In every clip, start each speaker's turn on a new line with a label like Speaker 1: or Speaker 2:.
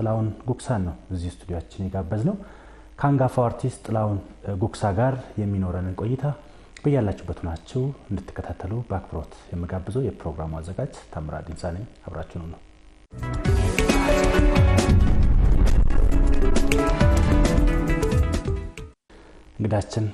Speaker 1: ጥላሁን ጉክሳን ነው እዚህ ስቱዲያችን የጋበዝ ነው። ከአንጋፋው አርቲስት ጥላሁን ጉክሳ ጋር የሚኖረንን ቆይታ በያላችሁበት ናችሁ እንድትከታተሉ በአክብሮት የምጋብዘው የፕሮግራሙ አዘጋጅ ታምራት ዲንሳ ነኝ። አብራችሁኑ ነው። እንግዳችን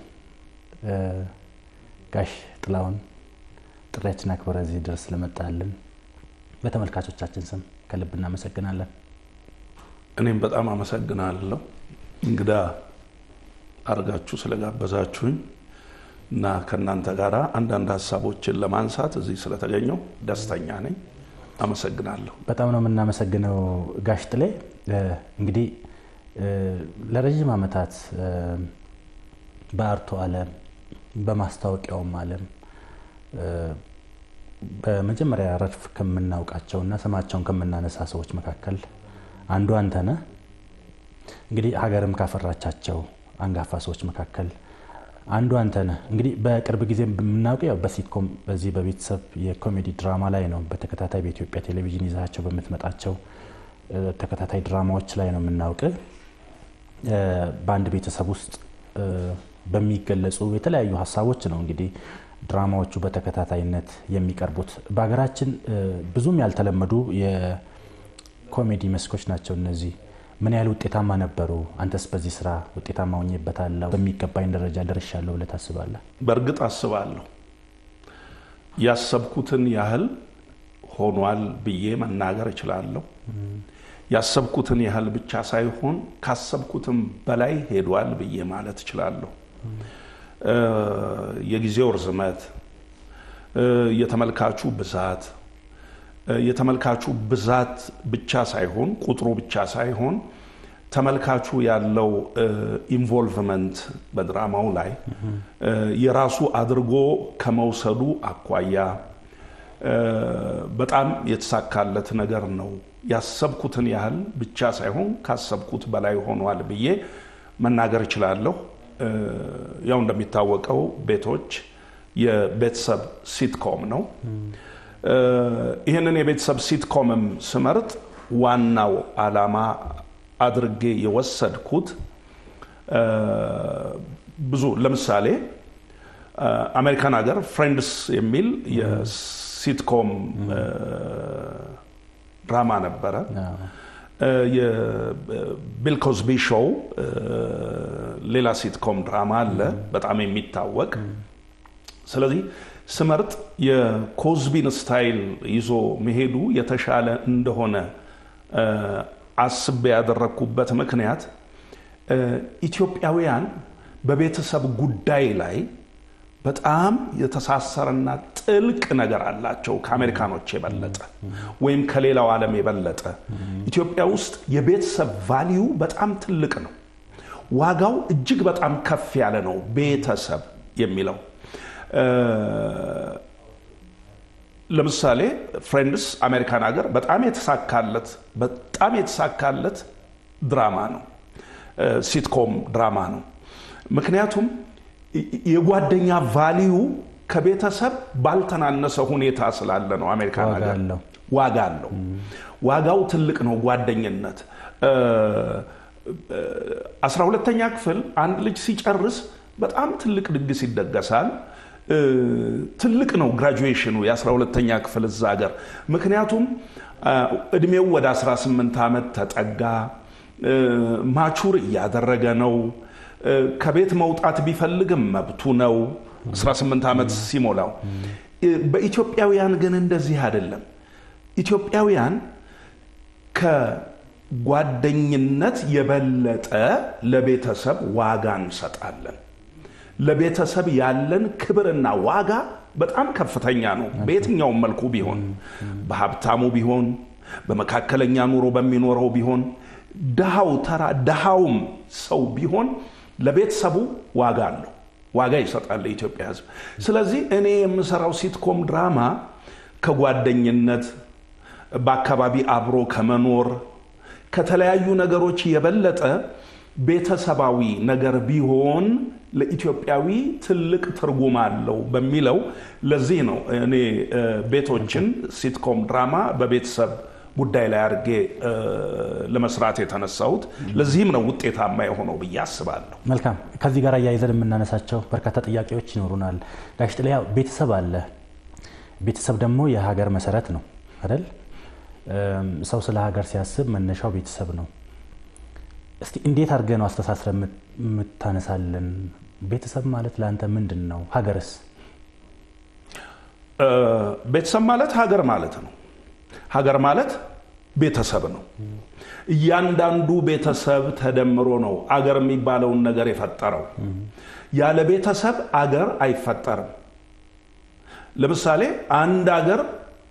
Speaker 1: ጋሽ ጥላሁን ጥሪያችን አክብረ እዚህ ድረስ ስለመጣልን በተመልካቾቻችን ስም ከልብ እናመሰግናለን።
Speaker 2: እኔም በጣም አመሰግናለሁ እንግዳ አድርጋችሁ ስለጋበዛችሁኝ እና ከእናንተ ጋር አንዳንድ ሀሳቦችን ለማንሳት እዚህ ስለተገኘው ደስተኛ ነኝ። አመሰግናለሁ።
Speaker 1: በጣም ነው የምናመሰግነው ጋሽ ጥሌ። እንግዲህ ለረዥም ዓመታት በአርቱ ዓለም በማስታወቂያውም ዓለም በመጀመሪያ ረድፍ ከምናውቃቸው እና ስማቸውን ከምናነሳ ሰዎች መካከል አንዱ አንተ ነህ። እንግዲህ ሀገርም ካፈራቻቸው አንጋፋ ሰዎች መካከል አንዱ አንተ ነህ። እንግዲህ በቅርብ ጊዜ የምናውቀው ያው በሲትኮም በዚህ በቤተሰብ የኮሜዲ ድራማ ላይ ነው። በተከታታይ በኢትዮጵያ ቴሌቪዥን ይዛቸው በምትመጣቸው ተከታታይ ድራማዎች ላይ ነው የምናውቅ። በአንድ ቤተሰብ ውስጥ በሚገለጹ የተለያዩ ሀሳቦች ነው እንግዲህ ድራማዎቹ በተከታታይነት የሚቀርቡት። በሀገራችን ብዙም ያልተለመዱ የኮሜዲ መስኮች ናቸው እነዚህ። ምን ያህል ውጤታማ ነበሩ? አንተስ በዚህ ስራ ውጤታማ ሆኜበታለሁ፣ በሚገባኝ ደረጃ ደርሻለሁ ብለህ ታስባለህ?
Speaker 2: በእርግጥ አስባለሁ። ያሰብኩትን ያህል ሆኗል ብዬ መናገር እችላለሁ። ያሰብኩትን ያህል ብቻ ሳይሆን ካሰብኩትም በላይ ሄዷል ብዬ ማለት እችላለሁ። የጊዜው ርዝመት፣ የተመልካቹ ብዛት የተመልካቹ ብዛት ብቻ ሳይሆን ቁጥሩ ብቻ ሳይሆን ተመልካቹ ያለው ኢንቮልቭመንት በድራማው ላይ የራሱ አድርጎ ከመውሰዱ አኳያ በጣም የተሳካለት ነገር ነው። ያሰብኩትን ያህል ብቻ ሳይሆን ካሰብኩት በላይ ሆኗል ብዬ መናገር እችላለሁ። ያው እንደሚታወቀው ቤቶች የቤተሰብ ሲትኮም ነው። ይህንን የቤተሰብ ሲትኮምም ስመርጥ ዋናው ዓላማ አድርጌ የወሰድኩት ብዙ ለምሳሌ አሜሪካን ሀገር ፍሬንድስ የሚል የሲትኮም ድራማ ነበረ። የቢል ኮዝቢ ሾው ሌላ ሲትኮም ድራማ አለ በጣም የሚታወቅ ስለዚህ ስመርጥ የኮዝቢን ስታይል ይዞ መሄዱ የተሻለ እንደሆነ አስቤ ያደረግኩበት ምክንያት ኢትዮጵያውያን በቤተሰብ ጉዳይ ላይ በጣም የተሳሰረና ጥልቅ ነገር አላቸው ከአሜሪካኖች የበለጠ ወይም ከሌላው ዓለም የበለጠ። ኢትዮጵያ ውስጥ የቤተሰብ ቫሊዩ በጣም ትልቅ ነው። ዋጋው እጅግ በጣም ከፍ ያለ ነው። ቤተሰብ የሚለው ለምሳሌ ፍሬንድስ አሜሪካን ሀገር በጣም የተሳካለት በጣም የተሳካለት ድራማ ነው። ሲትኮም ድራማ ነው። ምክንያቱም የጓደኛ ቫሊዩ ከቤተሰብ ባልተናነሰ ሁኔታ ስላለ ነው። አሜሪካን ሀገር ዋጋ አለው። ዋጋው ትልቅ ነው። ጓደኝነት አስራ ሁለተኛ ክፍል አንድ ልጅ ሲጨርስ በጣም ትልቅ ድግስ ይደገሳል። ትልቅ ነው ግራጁዌሽኑ የአስራ ሁለተኛ ክፍል እዛ ሀገር። ምክንያቱም እድሜው ወደ 18 ዓመት ተጠጋ፣ ማቹር እያደረገ ነው። ከቤት መውጣት ቢፈልግም መብቱ ነው 18 ዓመት ሲሞላው። በኢትዮጵያውያን ግን እንደዚህ አይደለም። ኢትዮጵያውያን ከጓደኝነት የበለጠ ለቤተሰብ ዋጋ እንሰጣለን። ለቤተሰብ ያለን ክብርና ዋጋ በጣም ከፍተኛ ነው። በየትኛውም መልኩ ቢሆን በሀብታሙ ቢሆን በመካከለኛ ኑሮ በሚኖረው ቢሆን ድሃው ተራ ድሃውም ሰው ቢሆን ለቤተሰቡ ዋጋ አለው፣ ዋጋ ይሰጣል የኢትዮጵያ ሕዝብ። ስለዚህ እኔ የምሰራው ሲትኮም ድራማ ከጓደኝነት በአካባቢ አብሮ ከመኖር ከተለያዩ ነገሮች የበለጠ ቤተሰባዊ ነገር ቢሆን ለኢትዮጵያዊ ትልቅ ትርጉም አለው በሚለው ለዚህ ነው እኔ ቤቶችን ሲትኮም ድራማ በቤተሰብ ጉዳይ ላይ አድርጌ ለመስራት የተነሳሁት። ለዚህም ነው ውጤታማ የሆነው ብዬ አስባለሁ።
Speaker 1: መልካም። ከዚህ ጋር አያይዘን የምናነሳቸው በርካታ ጥያቄዎች ይኖሩናል። ጋሽ ጥላ ቤተሰብ አለ። ቤተሰብ ደግሞ የሀገር መሰረት ነው አይደል? ሰው ስለ ሀገር ሲያስብ መነሻው ቤተሰብ ነው። እስቲ እንዴት አድርገህ ነው አስተሳስረ የምታነሳለን? ቤተሰብ ማለት ለአንተ ምንድን ነው? ሀገርስ?
Speaker 2: ቤተሰብ ማለት ሀገር ማለት ነው። ሀገር ማለት ቤተሰብ ነው። እያንዳንዱ ቤተሰብ ተደምሮ ነው አገር የሚባለውን ነገር የፈጠረው። ያለ ቤተሰብ አገር አይፈጠርም። ለምሳሌ አንድ አገር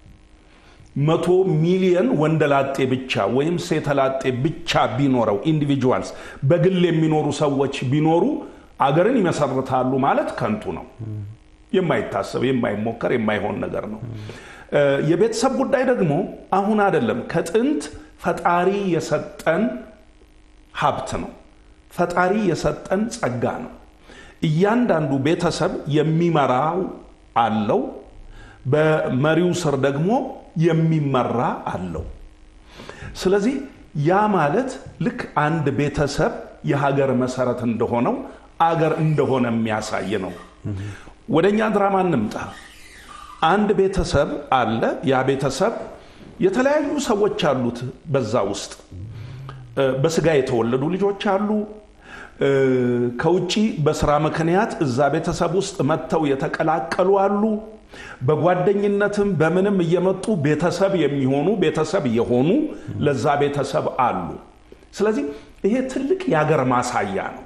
Speaker 2: መቶ ሚሊየን ወንደላጤ ብቻ ወይም ሴተላጤ ብቻ ቢኖረው ኢንዲቪጁዋልስ በግል የሚኖሩ ሰዎች ቢኖሩ አገርን ይመሰርታሉ ማለት ከንቱ ነው። የማይታሰብ የማይሞከር የማይሆን ነገር ነው። የቤተሰብ ጉዳይ ደግሞ አሁን አይደለም፣ ከጥንት ፈጣሪ የሰጠን ሀብት ነው። ፈጣሪ የሰጠን ጸጋ ነው። እያንዳንዱ ቤተሰብ የሚመራው አለው፣ በመሪው ስር ደግሞ የሚመራ አለው። ስለዚህ ያ ማለት ልክ አንድ ቤተሰብ የሀገር መሰረት እንደሆነው አገር እንደሆነ የሚያሳይ ነው። ወደ እኛ ድራማ እንምጣ። አንድ ቤተሰብ አለ። ያ ቤተሰብ የተለያዩ ሰዎች አሉት። በዛ ውስጥ በስጋ የተወለዱ ልጆች አሉ። ከውጭ በስራ ምክንያት እዛ ቤተሰብ ውስጥ መጥተው የተቀላቀሉ አሉ። በጓደኝነትም በምንም እየመጡ ቤተሰብ የሚሆኑ ቤተሰብ የሆኑ ለዛ ቤተሰብ አሉ። ስለዚህ ይሄ ትልቅ የአገር ማሳያ ነው።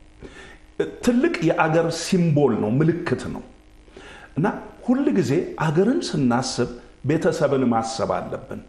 Speaker 2: ትልቅ የአገር ሲምቦል ነው፣ ምልክት ነው እና ሁል ጊዜ አገርን ስናስብ ቤተሰብን ማሰብ አለብን።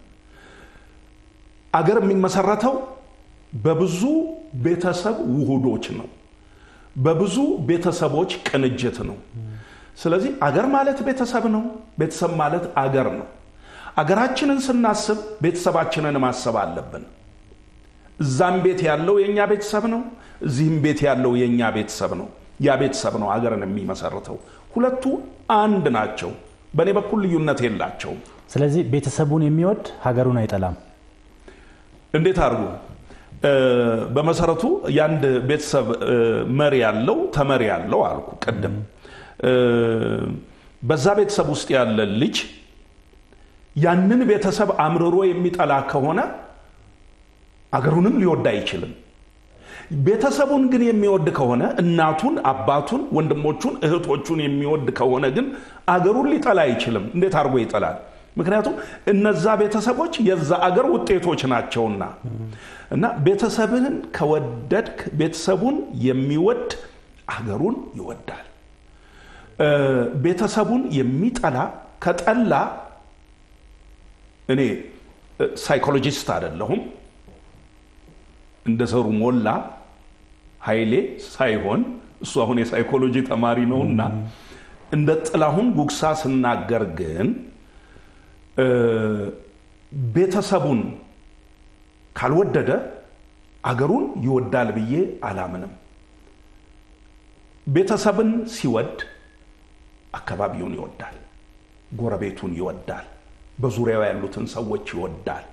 Speaker 2: አገር የሚመሰረተው በብዙ ቤተሰብ ውሁዶች ነው፣ በብዙ ቤተሰቦች ቅንጅት ነው። ስለዚህ አገር ማለት ቤተሰብ ነው፣ ቤተሰብ ማለት አገር ነው። አገራችንን ስናስብ ቤተሰባችንን ማሰብ አለብን። እዛም ቤት ያለው የእኛ ቤተሰብ ነው፣ እዚህም ቤት ያለው የእኛ ቤተሰብ ነው። ያ ቤተሰብ ነው አገርን የሚመሰርተው። ሁለቱ አንድ ናቸው። በእኔ በኩል ልዩነት የላቸውም።
Speaker 1: ስለዚህ ቤተሰቡን የሚወድ ሀገሩን አይጠላም።
Speaker 2: እንዴት አድርጉ? በመሰረቱ የአንድ ቤተሰብ መሪ ያለው ተመሪ ያለው አልኩ ቅድም። በዛ ቤተሰብ ውስጥ ያለ ልጅ ያንን ቤተሰብ አምርሮ የሚጠላ ከሆነ አገሩንም ሊወድ አይችልም። ቤተሰቡን ግን የሚወድ ከሆነ እናቱን፣ አባቱን፣ ወንድሞቹን፣ እህቶቹን የሚወድ ከሆነ ግን አገሩን ሊጠላ አይችልም። እንዴት አድርጎ ይጠላል? ምክንያቱም እነዛ ቤተሰቦች የዛ አገር ውጤቶች ናቸውና እና ቤተሰብን ከወደድክ ቤተሰቡን የሚወድ አገሩን ይወዳል። ቤተሰቡን የሚጠላ ከጠላ እኔ ሳይኮሎጂስት አይደለሁም እንደ ሰሩ ሞላ ኃይሌ ሳይሆን እሱ አሁን የሳይኮሎጂ ተማሪ ነውና እንደ ጥላሁን ጉግሳ ስናገር ግን ቤተሰቡን ካልወደደ አገሩን ይወዳል ብዬ አላምንም። ቤተሰብን ሲወድ አካባቢውን ይወዳል፣ ጎረቤቱን ይወዳል፣ በዙሪያው ያሉትን ሰዎች ይወዳል።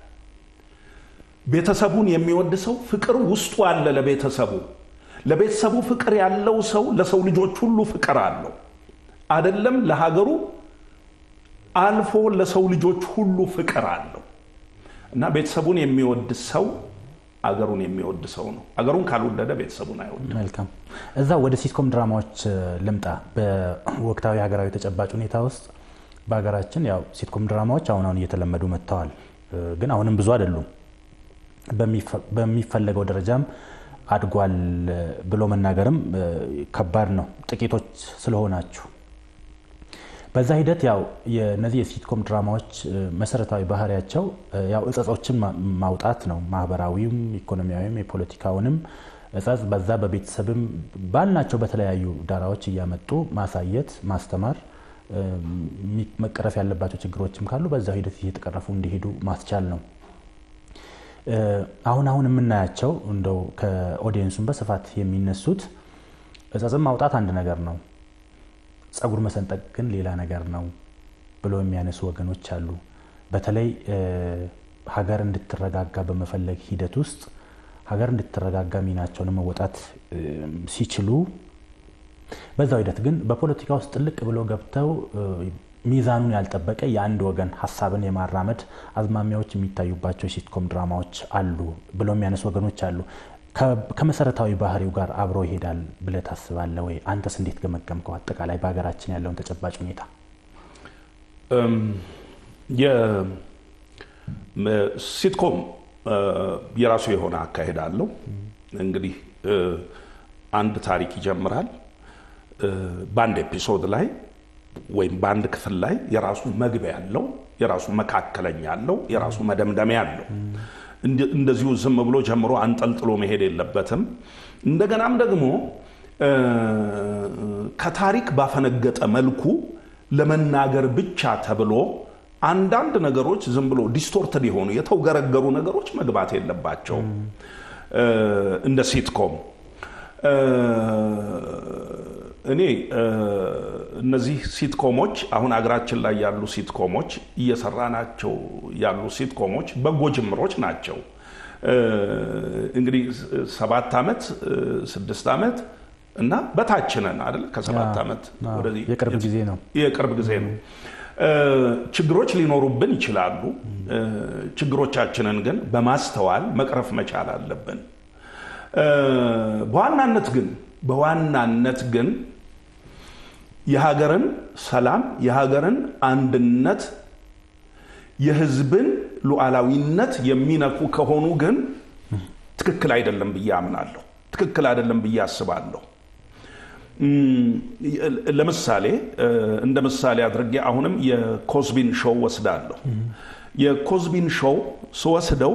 Speaker 2: ቤተሰቡን የሚወድ ሰው ፍቅር ውስጡ አለ። ለቤተሰቡ ለቤተሰቡ ፍቅር ያለው ሰው ለሰው ልጆች ሁሉ ፍቅር አለው። አደለም ለሀገሩ አልፎ ለሰው ልጆች ሁሉ ፍቅር አለው እና ቤተሰቡን የሚወድ ሰው አገሩን የሚወድ ሰው ነው። አገሩን ካልወደደ ቤተሰቡን አይወድም።
Speaker 1: መልካም። እዛ ወደ ሲትኮም ድራማዎች ልምጣ። በወቅታዊ ሀገራዊ ተጨባጭ ሁኔታ ውስጥ በሀገራችን ያው ሲትኮም ድራማዎች አሁን አሁን እየተለመዱ መጥተዋል፣ ግን አሁንም ብዙ አይደሉም። በሚፈለገው ደረጃም አድጓል ብሎ መናገርም ከባድ ነው፣ ጥቂቶች ስለሆናችሁ። በዛ ሂደት ያው የነዚህ የሲትኮም ድራማዎች መሰረታዊ ባህሪያቸው ያው እጸጾችን ማውጣት ነው። ማህበራዊም፣ ኢኮኖሚያዊም፣ የፖለቲካውንም እጸጽ በዛ በቤተሰብም ባልናቸው በተለያዩ ዳራዎች እያመጡ ማሳየት፣ ማስተማር፣ መቀረፍ ያለባቸው ችግሮችም ካሉ በዛ ሂደት እየተቀረፉ እንዲሄዱ ማስቻል ነው። አሁን አሁን የምናያቸው እንደው ከኦዲየንሱም በስፋት የሚነሱት እጸጽም ማውጣት አንድ ነገር ነው፣ ጸጉር መሰንጠቅ ግን ሌላ ነገር ነው ብሎ የሚያነሱ ወገኖች አሉ። በተለይ ሀገር እንድትረጋጋ በመፈለግ ሂደት ውስጥ ሀገር እንድትረጋጋ ሚናቸውን መወጣት ሲችሉ በዛው ሂደት ግን በፖለቲካ ውስጥ ጥልቅ ብለው ገብተው ሚዛኑን ያልጠበቀ የአንድ ወገን ሀሳብን የማራመድ አዝማሚያዎች የሚታዩባቸው የሲትኮም ድራማዎች አሉ ብለው የሚያነሱ ወገኖች አሉ። ከመሰረታዊ ባህሪው ጋር አብሮ ይሄዳል ብለህ ታስባለህ ወይ? አንተስ እንዴት ገመገምከው? አጠቃላይ በሀገራችን ያለውን ተጨባጭ ሁኔታ
Speaker 2: ሲትኮም የራሱ የሆነ አካሄድ አለው። እንግዲህ አንድ ታሪክ ይጀምራል። በአንድ ኤፒሶድ ላይ ወይም በአንድ ክፍል ላይ የራሱ መግቢያ አለው፣ የራሱ መካከለኛ አለው፣ የራሱ መደምደሚያ አለው። እንደዚሁ ዝም ብሎ ጀምሮ አንጠልጥሎ መሄድ የለበትም። እንደገናም ደግሞ ከታሪክ ባፈነገጠ መልኩ ለመናገር ብቻ ተብሎ አንዳንድ ነገሮች ዝም ብሎ ዲስቶርትድ የሆኑ የተውገረገሩ ነገሮች መግባት የለባቸውም። እንደ ሲትኮም እኔ እነዚህ ሲትኮሞች አሁን አገራችን ላይ ያሉ ሲትኮሞች እየሰራናቸው ያሉ ሲትኮሞች በጎ ጅምሮች ናቸው። እንግዲህ ሰባት ዓመት ስድስት ዓመት እና በታች ነን አይደል? ከሰባት ዓመት ወደዚህ
Speaker 1: የቅርብ ጊዜ ነው
Speaker 2: የቅርብ ጊዜ ነው። ችግሮች ሊኖሩብን ይችላሉ። ችግሮቻችንን ግን በማስተዋል መቅረፍ መቻል አለብን። በዋናነት ግን በዋናነት ግን የሀገርን ሰላም፣ የሀገርን አንድነት፣ የሕዝብን ሉዓላዊነት የሚነኩ ከሆኑ ግን ትክክል አይደለም ብዬ አምናለሁ። ትክክል አይደለም ብዬ አስባለሁ። ለምሳሌ እንደ ምሳሌ አድርጌ አሁንም የኮዝቢን ሾው ወስዳለሁ። የኮዝቢን ሾው ስወስደው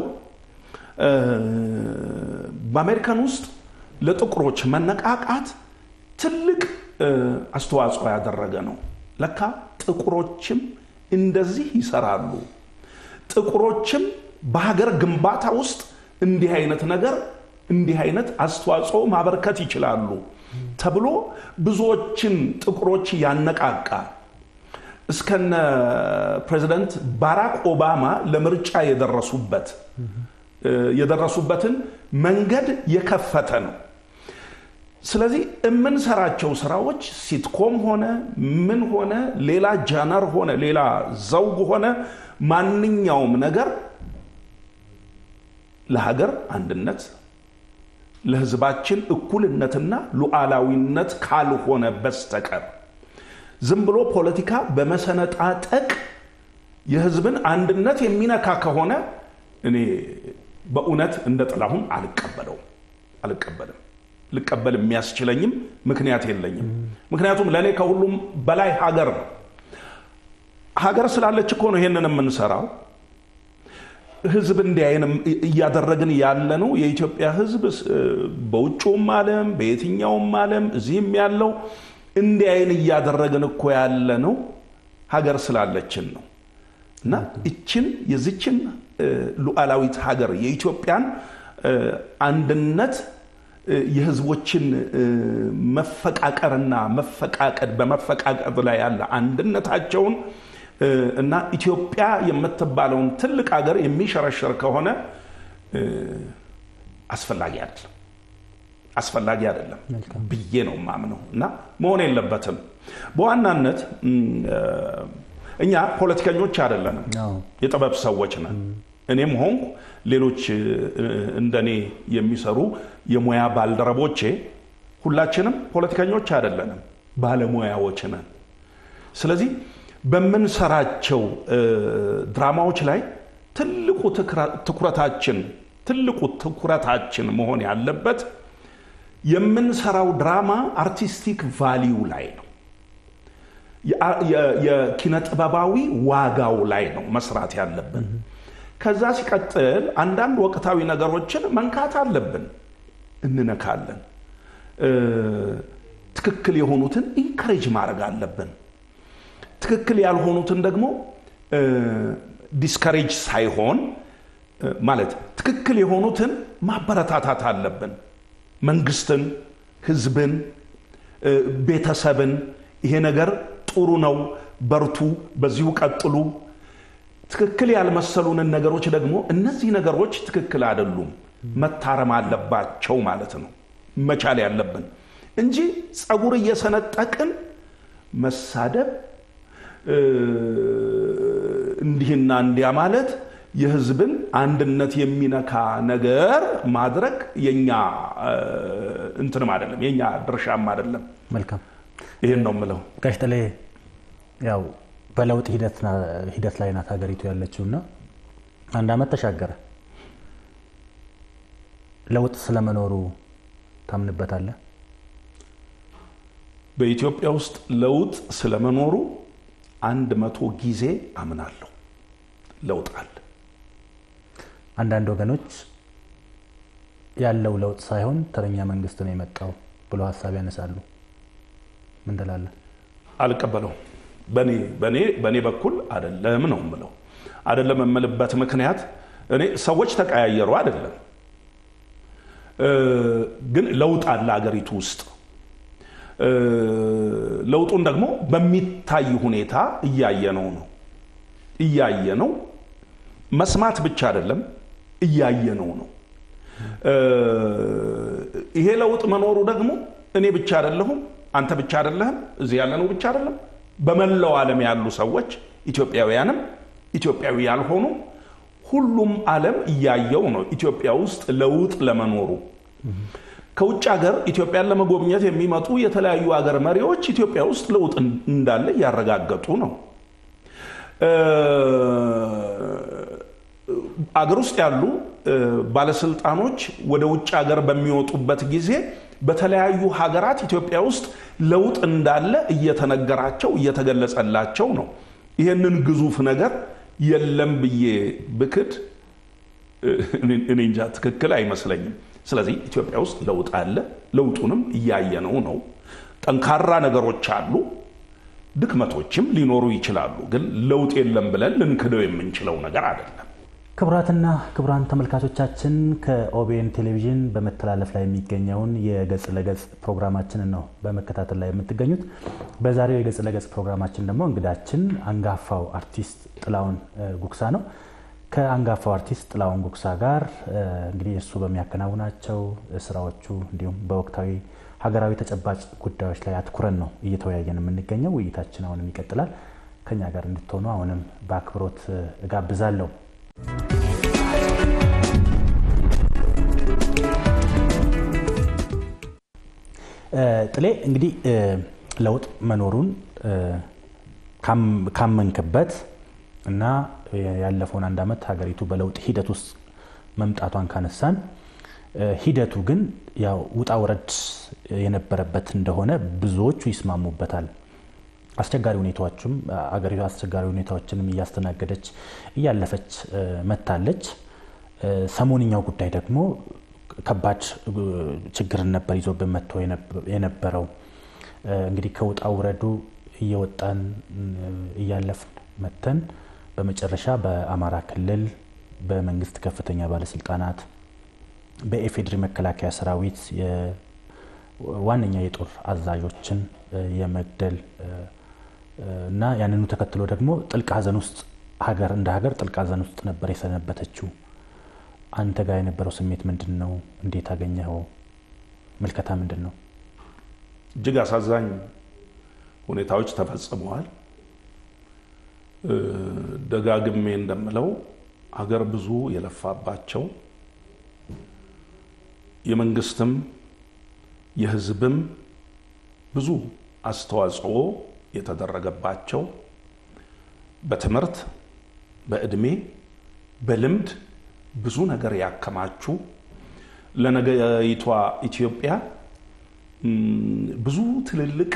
Speaker 2: በአሜሪካን ውስጥ ለጥቁሮች መነቃቃት ትልቅ አስተዋጽኦ ያደረገ ነው። ለካ ጥቁሮችም እንደዚህ ይሰራሉ፣ ጥቁሮችም በሀገር ግንባታ ውስጥ እንዲህ አይነት ነገር እንዲህ አይነት አስተዋጽኦ ማበርከት ይችላሉ ተብሎ ብዙዎችን ጥቁሮች ያነቃቃ እስከነ ፕሬዚደንት ባራክ ኦባማ ለምርጫ የደረሱበት የደረሱበትን መንገድ የከፈተ ነው። ስለዚህ የምንሰራቸው ስራዎች ሲትኮም ሆነ ምን ሆነ ሌላ ጃነር ሆነ ሌላ ዘውግ ሆነ ማንኛውም ነገር ለሀገር አንድነት ለሕዝባችን እኩልነትና ሉዓላዊነት ካልሆነ በስተቀር ዝም ብሎ ፖለቲካ በመሰነጣጠቅ የሕዝብን አንድነት የሚነካ ከሆነ እኔ በእውነት እንደ ጥላሁን አልቀበለውም አልቀበልም። ልቀበል የሚያስችለኝም ምክንያት የለኝም። ምክንያቱም ለእኔ ከሁሉም በላይ ሀገር ነው። ሀገር ስላለች እኮ ነው ይሄንን የምንሰራው። ህዝብ እንዲያይን እያደረግን ያለ ነው። የኢትዮጵያ ህዝብ በውጭውም ዓለም በየትኛውም ዓለም እዚህም ያለው እንዲያይን እያደረግን እኮ ያለ ነው ሀገር ስላለችን ነው እና እችን የዚችን ሉዓላዊት ሀገር የኢትዮጵያን አንድነት የህዝቦችን መፈቃቀርና መፈቃቀድ በመፈቃቀድ ላይ ያለ አንድነታቸውን እና ኢትዮጵያ የምትባለውን ትልቅ ሀገር የሚሸረሸር ከሆነ አስፈላጊ አይደለም አስፈላጊ አይደለም ብዬ ነው ማምነው እና መሆን የለበትም። በዋናነት እኛ ፖለቲከኞች አይደለንም፣ የጥበብ ሰዎች ነን። እኔም ሆንኩ ሌሎች እንደኔ የሚሰሩ የሙያ ባልደረቦቼ ሁላችንም ፖለቲከኞች አይደለንም፣ ባለሙያዎች ነን። ስለዚህ በምንሰራቸው ድራማዎች ላይ ትልቁ ትኩረታችን ትልቁ ትኩረታችን መሆን ያለበት የምንሰራው ድራማ አርቲስቲክ ቫሊዩ ላይ ነው። የኪነ ጥበባዊ ዋጋው ላይ ነው መስራት ያለብን። ከዛ ሲቀጥል አንዳንድ ወቅታዊ ነገሮችን መንካት አለብን፣ እንነካለን። ትክክል የሆኑትን ኢንከሬጅ ማድረግ አለብን። ትክክል ያልሆኑትን ደግሞ ዲስከሬጅ ሳይሆን ማለት ትክክል የሆኑትን ማበረታታት አለብን። መንግስትን፣ ህዝብን፣ ቤተሰብን ይሄ ነገር ጥሩ ነው፣ በርቱ፣ በዚሁ ቀጥሉ፣ ትክክል ያልመሰሉንን ነገሮች ደግሞ እነዚህ ነገሮች ትክክል አይደሉም፣ መታረም አለባቸው ማለት ነው መቻል ያለብን እንጂ ጸጉር እየሰነጠቅን መሳደብ እንዲህና እንዲያ ማለት የህዝብን አንድነት የሚነካ ነገር ማድረግ የኛ እንትንም አይደለም፣ የኛ ድርሻም አይደለም።
Speaker 1: መልካም
Speaker 2: ይህን ነው የምለው።
Speaker 1: ጋሽ ጥሌ ያው በለውጥ ሂደት ላይ ናት ሀገሪቱ ያለችው እና አንድ ዓመት ተሻገረ። ለውጥ ስለመኖሩ ታምንበታለህ?
Speaker 2: በኢትዮጵያ ውስጥ ለውጥ ስለመኖሩ አንድ መቶ ጊዜ አምናለሁ። ለውጥ አለ።
Speaker 1: አንዳንድ ወገኖች ያለው ለውጥ ሳይሆን ተረኛ መንግስት ነው የመጣው ብሎ ሀሳብ ያነሳሉ። ምን ትላለህ?
Speaker 2: አልቀበለውም። በእኔ በኩል አደለም ነው የምለው። አደለም የምልበት ምክንያት እኔ ሰዎች ተቀያየሩ አይደለም፣ ግን ለውጥ አለ አገሪቱ ውስጥ። ለውጡን ደግሞ በሚታይ ሁኔታ እያየነው ነው እያየነው መስማት ብቻ አይደለም እያየነው ነው። ይሄ ለውጥ መኖሩ ደግሞ እኔ ብቻ አይደለሁም፣ አንተ ብቻ አይደለህም፣ እዚህ ያለነው ብቻ አይደለም። በመላው ዓለም ያሉ ሰዎች ኢትዮጵያውያንም ኢትዮጵያዊ ያልሆኑ ሁሉም ዓለም እያየው ነው ኢትዮጵያ ውስጥ ለውጥ ለመኖሩ። ከውጭ ሀገር ኢትዮጵያን ለመጎብኘት የሚመጡ የተለያዩ ሀገር መሪዎች ኢትዮጵያ ውስጥ ለውጥ እንዳለ እያረጋገጡ ነው። አገር ውስጥ ያሉ ባለስልጣኖች ወደ ውጭ ሀገር በሚወጡበት ጊዜ በተለያዩ ሀገራት ኢትዮጵያ ውስጥ ለውጥ እንዳለ እየተነገራቸው እየተገለጸላቸው ነው። ይህንን ግዙፍ ነገር የለም ብዬ ብክድ እኔ እንጃ ትክክል አይመስለኝም። ስለዚህ ኢትዮጵያ ውስጥ ለውጥ አለ። ለውጡንም እያየነው ነው። ጠንካራ ነገሮች አሉ፣ ድክመቶችም ሊኖሩ ይችላሉ። ግን ለውጥ የለም ብለን ልንክደው የምንችለው ነገር አይደለም።
Speaker 1: ክቡራትና ክቡራን ተመልካቾቻችን ከኦቤን ቴሌቪዥን በመተላለፍ ላይ የሚገኘውን የገጽ ለገጽ ፕሮግራማችንን ነው በመከታተል ላይ የምትገኙት። በዛሬው የገጽ ለገጽ ፕሮግራማችን ደግሞ እንግዳችን አንጋፋው አርቲስት ጥላሁን ጉግሳ ነው። ከአንጋፋው አርቲስት ጥላሁን ጉግሳ ጋር እንግዲህ እሱ በሚያከናውናቸው ስራዎቹ እንዲሁም በወቅታዊ ሀገራዊ ተጨባጭ ጉዳዮች ላይ አትኩረን ነው እየተወያየን የምንገኘው። ውይይታችን አሁንም ይቀጥላል። ከኛ ጋር እንድትሆኑ አሁንም በአክብሮት እጋብዛለሁ። ጥሌ እንግዲህ ለውጥ መኖሩን ካመንክበት እና ያለፈውን አንድ ዓመት ሀገሪቱ በለውጥ ሂደት ውስጥ መምጣቷን ካነሳን ሂደቱ ግን ያው ውጣ ውረድ የነበረበት እንደሆነ ብዙዎቹ ይስማሙበታል። አስቸጋሪ ሁኔታዎችም አገሪቱ አስቸጋሪ ሁኔታዎችንም እያስተናገደች እያለፈች መታለች። ሰሞንኛው ጉዳይ ደግሞ ከባድ ችግርን ነበር ይዞብን መጥቶ የነበረው። እንግዲህ ከውጣ ውረዱ እየወጣን እያለፍን መተን በመጨረሻ በአማራ ክልል በመንግስት ከፍተኛ ባለስልጣናት በኢፌዴሪ መከላከያ ሰራዊት ዋነኛ የጦር አዛዦችን የመግደል እና ያንኑ ተከትሎ ደግሞ ጥልቅ ሐዘን ውስጥ ሀገር እንደ ሀገር ጥልቅ ሐዘን ውስጥ ነበር የሰነበተችው። አንተ ጋር የነበረው ስሜት ምንድን ነው? እንዴት አገኘኸው? ምልከታ ምንድን ነው?
Speaker 2: እጅግ አሳዛኝ ሁኔታዎች ተፈጽመዋል። ደጋግሜ እንደምለው ሀገር ብዙ የለፋባቸው የመንግስትም የህዝብም ብዙ አስተዋጽኦ የተደረገባቸው በትምህርት በእድሜ በልምድ ብዙ ነገር ያከማቹ ለነገይቷ ኢትዮጵያ ብዙ ትልልቅ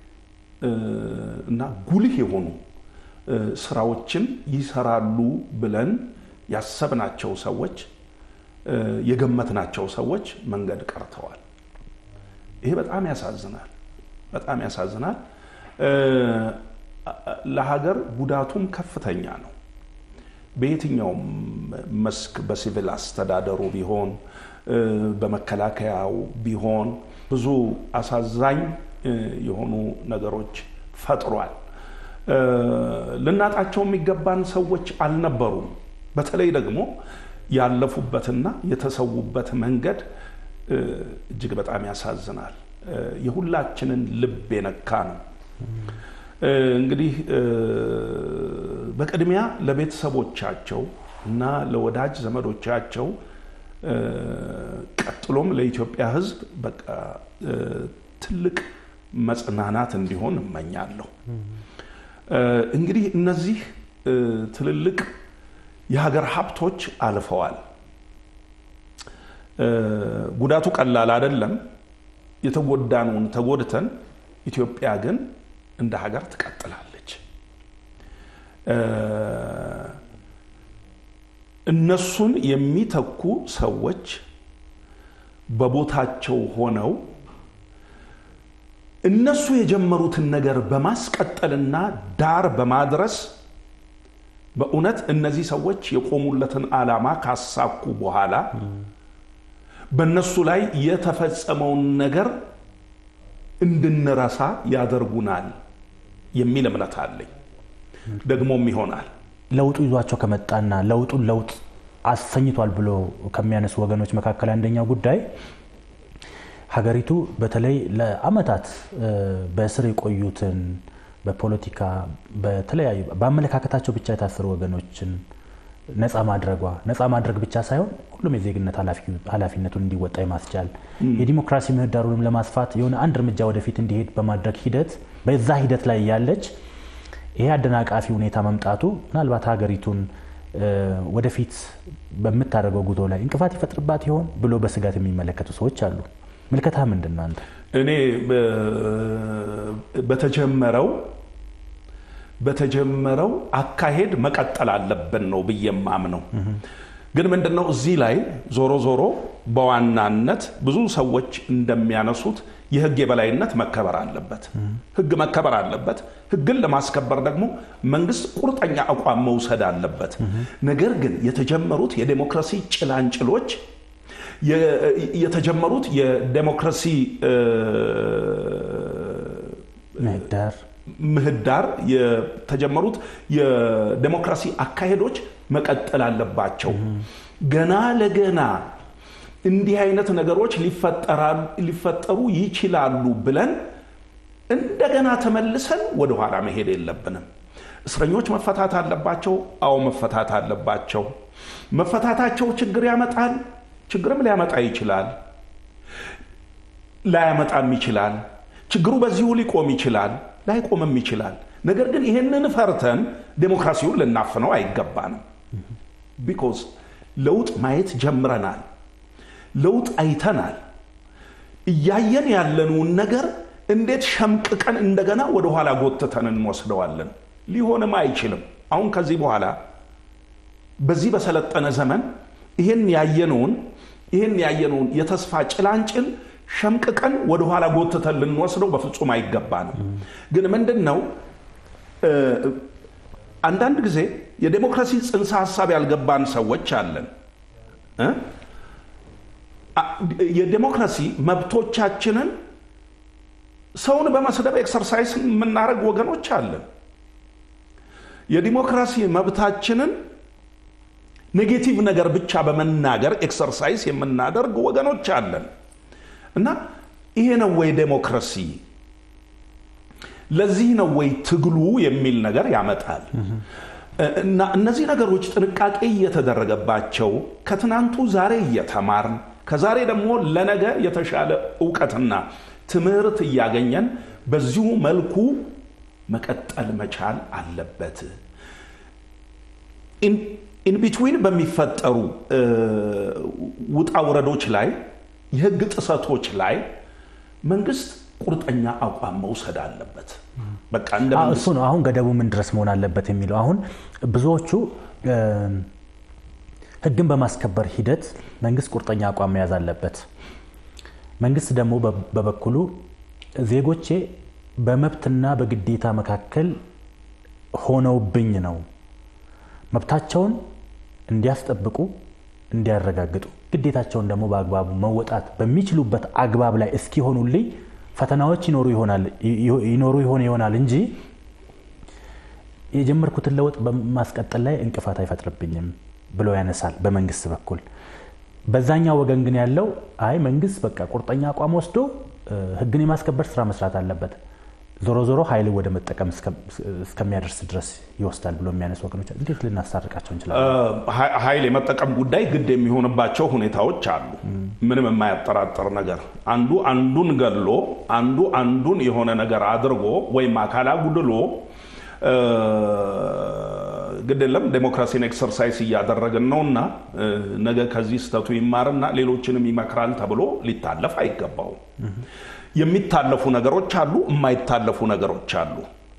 Speaker 2: እና ጉልህ የሆኑ ስራዎችን ይሰራሉ ብለን ያሰብናቸው ሰዎች የገመትናቸው ሰዎች መንገድ ቀርተዋል። ይሄ በጣም ያሳዝናል፣ በጣም ያሳዝናል። ለሀገር ጉዳቱም ከፍተኛ ነው። በየትኛውም መስክ በሲቪል አስተዳደሩ ቢሆን በመከላከያው ቢሆን ብዙ አሳዛኝ የሆኑ ነገሮች ፈጥሯል። ልናጣቸው የሚገባን ሰዎች አልነበሩም። በተለይ ደግሞ ያለፉበትና የተሰዉበት መንገድ እጅግ በጣም ያሳዝናል። የሁላችንን ልብ የነካ ነው። እንግዲህ በቅድሚያ ለቤተሰቦቻቸው እና ለወዳጅ ዘመዶቻቸው ቀጥሎም ለኢትዮጵያ ሕዝብ በቃ ትልቅ መጽናናት እንዲሆን እመኛለሁ። እንግዲህ እነዚህ ትልልቅ የሀገር ሀብቶች አልፈዋል። ጉዳቱ ቀላል አይደለም። የተጎዳነውን ተጎድተን ኢትዮጵያ ግን እንደ ሀገር ትቀጥላለች። እነሱን የሚተኩ ሰዎች በቦታቸው ሆነው እነሱ የጀመሩትን ነገር በማስቀጠልና ዳር በማድረስ በእውነት እነዚህ ሰዎች የቆሙለትን ዓላማ ካሳኩ በኋላ በእነሱ ላይ የተፈጸመውን ነገር እንድንረሳ ያደርጉናል የሚል እምነት አለኝ። ደግሞም ይሆናል።
Speaker 1: ለውጡ ይዟቸው ከመጣና ለውጡን ለውጥ አሰኝቷል ብሎ ከሚያነሱ ወገኖች መካከል አንደኛው ጉዳይ ሀገሪቱ በተለይ ለዓመታት በእስር የቆዩትን በፖለቲካ በተለያዩ በአመለካከታቸው ብቻ የታሰሩ ወገኖችን ነፃ ማድረጓ ነፃ ማድረግ ብቻ ሳይሆን ሁሉም የዜግነት ኃላፊነቱን እንዲወጣ የማስቻል የዲሞክራሲ ምህዳሩንም ለማስፋት የሆነ አንድ እርምጃ ወደፊት እንዲሄድ በማድረግ ሂደት በዛ ሂደት ላይ ያለች ይሄ አደናቃፊ ሁኔታ መምጣቱ ምናልባት ሀገሪቱን ወደፊት በምታደርገው ጉዞ ላይ እንቅፋት ይፈጥርባት ይሆን ብሎ በስጋት የሚመለከቱ ሰዎች አሉ። ምልከታ ምንድን ነው አንተ?
Speaker 2: እኔ በተጀመረው በተጀመረው አካሄድ መቀጠል አለብን ነው ብዬ የማምነው። ግን ምንድነው እዚህ ላይ ዞሮ ዞሮ በዋናነት ብዙ ሰዎች እንደሚያነሱት የሕግ የበላይነት መከበር አለበት። ሕግ መከበር አለበት። ሕግን ለማስከበር ደግሞ መንግስት ቁርጠኛ አቋም መውሰድ አለበት። ነገር ግን የተጀመሩት የዴሞክራሲ ጭላንጭሎች የተጀመሩት የዴሞክራሲ
Speaker 1: ምህዳር
Speaker 2: ምህዳር የተጀመሩት የዴሞክራሲ አካሄዶች መቀጠል አለባቸው። ገና ለገና እንዲህ አይነት ነገሮች ሊፈጠሩ ይችላሉ ብለን እንደገና ተመልሰን ወደኋላ መሄድ የለብንም። እስረኞች መፈታት አለባቸው። አዎ መፈታት አለባቸው። መፈታታቸው ችግር ያመጣል። ችግርም ሊያመጣ ይችላል፣ ላያመጣም ይችላል። ችግሩ በዚሁ ሊቆም ይችላል፣ ላይቆምም ይችላል። ነገር ግን ይህንን ፈርተን ዴሞክራሲውን ልናፍነው አይገባንም። ቢኮዝ ለውጥ ማየት ጀምረናል። ለውጥ አይተናል። እያየን ያለነውን ነገር እንዴት ሸምቅቀን እንደገና ወደኋላ ጎትተን እንወስደዋለን? ሊሆንም አይችልም። አሁን ከዚህ በኋላ በዚህ በሰለጠነ ዘመን ይህን ያየነውን ይህን ያየነውን የተስፋ ጭላንጭል ሸምቅቀን ወደኋላ ጎትተን ልንወስደው በፍጹም አይገባንም። ግን ምንድን ነው አንዳንድ ጊዜ የዴሞክራሲ ጽንሰ ሀሳብ ያልገባን ሰዎች አለን። የዴሞክራሲ መብቶቻችንን ሰውን በመስደብ ኤክሰርሳይዝ የምናደርግ ወገኖች አለን። የዲሞክራሲ መብታችንን ኔጌቲቭ ነገር ብቻ በመናገር ኤክሰርሳይዝ የምናደርግ ወገኖች አለን እና ይሄ ነው ወይ ዴሞክራሲ? ለዚህ ነው ወይ ትግሉ የሚል ነገር ያመጣል። እና እነዚህ ነገሮች ጥንቃቄ እየተደረገባቸው ከትናንቱ ዛሬ እየተማርን ከዛሬ ደግሞ ለነገ የተሻለ እውቀትና ትምህርት እያገኘን በዚሁ መልኩ መቀጠል መቻል አለበት። ኢንቢትዊን በሚፈጠሩ ውጣ ውረዶች ላይ የህግ ጥሰቶች ላይ መንግስት ቁርጠኛ አቋም መውሰድ አለበት። በቃ እንደ
Speaker 1: እሱ ነው አሁን ገደቡ ምን ድረስ መሆን አለበት የሚለው። አሁን ብዙዎቹ ህግን በማስከበር ሂደት መንግስት ቁርጠኛ አቋም መያዝ አለበት። መንግስት ደግሞ በበኩሉ ዜጎቼ በመብትና በግዴታ መካከል ሆነውብኝ ነው መብታቸውን እንዲያስጠብቁ እንዲያረጋግጡ ግዴታቸውን ደግሞ በአግባቡ መወጣት በሚችሉበት አግባብ ላይ እስኪሆኑልኝ ፈተናዎች ይኖሩ ይሆን ይሆናል እንጂ የጀመርኩትን ለውጥ በማስቀጠል ላይ እንቅፋት አይፈጥርብኝም ብሎ ያነሳል በመንግስት በኩል። በዛኛው ወገን ግን ያለው አይ መንግስት በቃ ቁርጠኛ አቋም ወስዶ ህግን የማስከበር ስራ መስራት አለበት፣ ዞሮ ዞሮ ኃይል ወደ መጠቀም እስከሚያደርስ ድረስ ይወስዳል ብሎ የሚያነሱ ወገኖች እንዴት ልናስታርቃቸው እንችላለን?
Speaker 2: ኃይል የመጠቀም ጉዳይ ግድ የሚሆንባቸው ሁኔታዎች አሉ። ምንም የማያጠራጥር ነገር አንዱ አንዱን ገድሎ አንዱ አንዱን የሆነ ነገር አድርጎ ወይም አካል አጉድሎ ግድ የለም ዴሞክራሲን ኤክሰርሳይዝ እያደረግን ነውና ነገ ከዚህ ስተቱ ይማርና ሌሎችንም ይመክራል ተብሎ ሊታለፍ አይገባውም። የሚታለፉ ነገሮች አሉ፣ የማይታለፉ ነገሮች አሉ።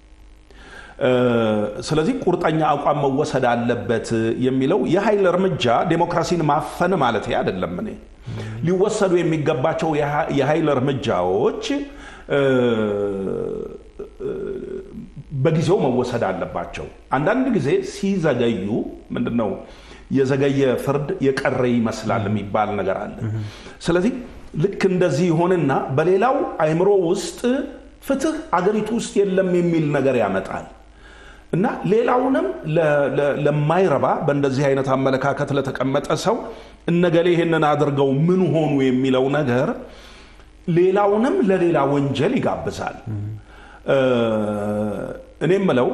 Speaker 2: ስለዚህ ቁርጠኛ አቋም መወሰድ አለበት የሚለው የኃይል እርምጃ ዴሞክራሲን ማፈን ማለት አይደለም። እኔ ሊወሰዱ የሚገባቸው የኃይል እርምጃዎች በጊዜው መወሰድ አለባቸው። አንዳንድ ጊዜ ሲዘገዩ ምንድን ነው የዘገየ ፍርድ የቀረ ይመስላል የሚባል ነገር አለ። ስለዚህ ልክ እንደዚህ ይሆንና በሌላው አእምሮ ውስጥ ፍትህ አገሪቱ ውስጥ የለም የሚል ነገር ያመጣል እና ሌላውንም ለማይረባ በእንደዚህ አይነት አመለካከት ለተቀመጠ ሰው እነገሌ ይህንን አድርገው ምን ሆኑ የሚለው ነገር ሌላውንም ለሌላ ወንጀል ይጋብዛል። እኔ ምለው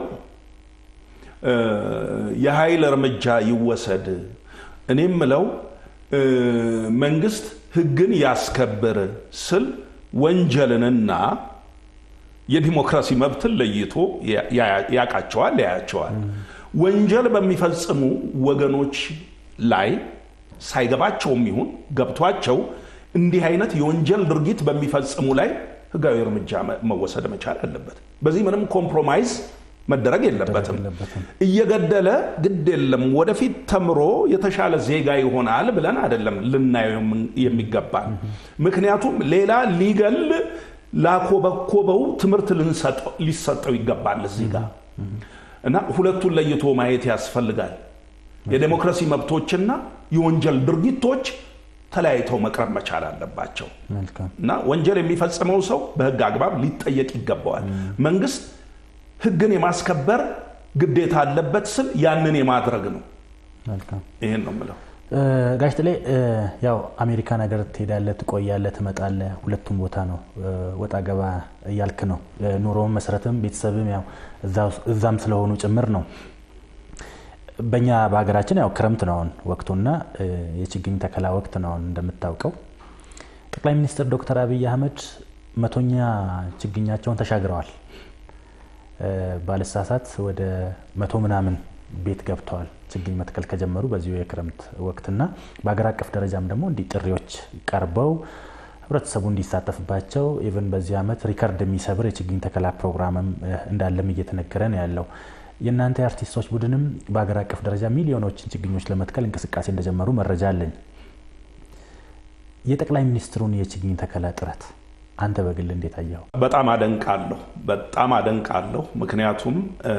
Speaker 2: የኃይል እርምጃ ይወሰድ። እኔ ምለው መንግስት ህግን ያስከብር ስል ወንጀልንና የዲሞክራሲ መብትን ለይቶ ያውቃቸዋል፣ ያያቸዋል። ወንጀል በሚፈጽሙ ወገኖች ላይ ሳይገባቸውም ይሁን ገብቷቸው እንዲህ አይነት የወንጀል ድርጊት በሚፈጽሙ ላይ ህጋዊ እርምጃ መወሰድ መቻል አለበት። በዚህ ምንም ኮምፕሮማይዝ መደረግ የለበትም። እየገደለ ግድ የለም ወደፊት ተምሮ የተሻለ ዜጋ ይሆናል ብለን አይደለም ልናየው የሚገባል። ምክንያቱም ሌላ ሊገል ላኮበኮበው ትምህርት ሊሰጠው ይገባል እዚህ ጋር እና ሁለቱን ለይቶ ማየት ያስፈልጋል። የዴሞክራሲ መብቶችና የወንጀል ድርጊቶች ተለያይተው መቅረብ መቻል አለባቸው እና ወንጀል የሚፈጽመው ሰው በህግ አግባብ ሊጠየቅ ይገባዋል። መንግስት ህግን የማስከበር ግዴታ አለበት ስል ያንን የማድረግ ነው። ይህን ነው የምለው።
Speaker 1: ጋሽ ጥሌ ያው አሜሪካ ነገር ትሄዳለህ፣ ትቆያለህ፣ ትመጣለህ። ሁለቱም ቦታ ነው ወጣ ገባ እያልክ ነው። ኑሮም መሰረትም ቤተሰብም ያው እዛም ስለሆኑ ጭምር ነው። በእኛ በሀገራችን ያው ክረምት ነው አሁን ወቅቱና የችግኝ ተከላ ወቅት ነው አሁን እንደምታውቀው። ጠቅላይ ሚኒስትር ዶክተር አብይ አህመድ መቶኛ ችግኛቸውን ተሻግረዋል። ባለሳሳት ወደ መቶ ምናምን ቤት ገብተዋል ችግኝ መትከል ከጀመሩ በዚሁ የክረምት ወቅትና በሀገር አቀፍ ደረጃም ደግሞ እንዲህ ጥሪዎች ቀርበው ህብረተሰቡ እንዲሳተፍባቸው ኢቨን በዚህ ዓመት ሪከርድ የሚሰብር የችግኝ ተከላ ፕሮግራምም እንዳለም እየተነገረ ነው ያለው። የእናንተ የአርቲስቶች ቡድንም በሀገር አቀፍ ደረጃ ሚሊዮኖችን ችግኞች ለመትከል እንቅስቃሴ እንደጀመሩ መረጃ አለኝ። የጠቅላይ ሚኒስትሩን የችግኝ ተከላ ጥረት አንተ በግል እንዴት አየኸው?
Speaker 2: በጣም አደንቃለሁ፣ በጣም አደንቃለሁ። ምክንያቱም